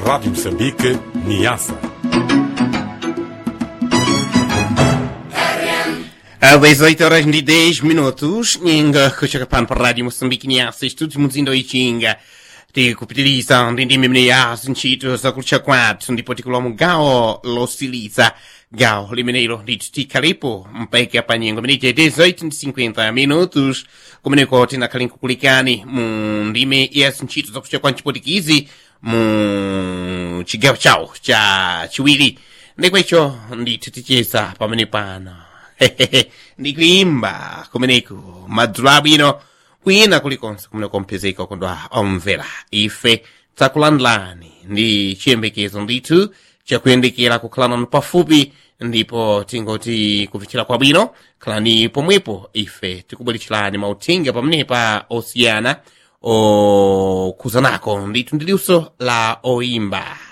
Rádio Moçambique, Niassa. Às 18 horas de 10 minutos, nyinga kuchoka pano pa rádio Moçambique Niassa, estúdios muzindo ichinga tikupitiliza ndi ndimi mne yazo ntchito zakulutcha kwathu ndipo tikulowa mu gawo losiliza gawo limenelo ndithu tikhalepo mpaka pa nyengo imene ite 18 ndi 50 minutos kumeneko tinakhale nkukulikani mu ndime yazo ntchito zakulutcha kwa mchipotikizi mu chigawo chawo cha chiwiri ndikwecho ndithu ticheza pamene pano ndikuimba kumeneko madzulo abwino kwina kulikonse kumene kompezeka kondwa omvera ife takulandilani ndi chiyembekezo ndithu chakuyendekera kukhala nanu pafupi ndipo tingoti kupitira kwabwino khalani pomwepo ife tikubweretserani mauthenga pamenepa osiyana okhuzanako ndithu ndi luso la oimba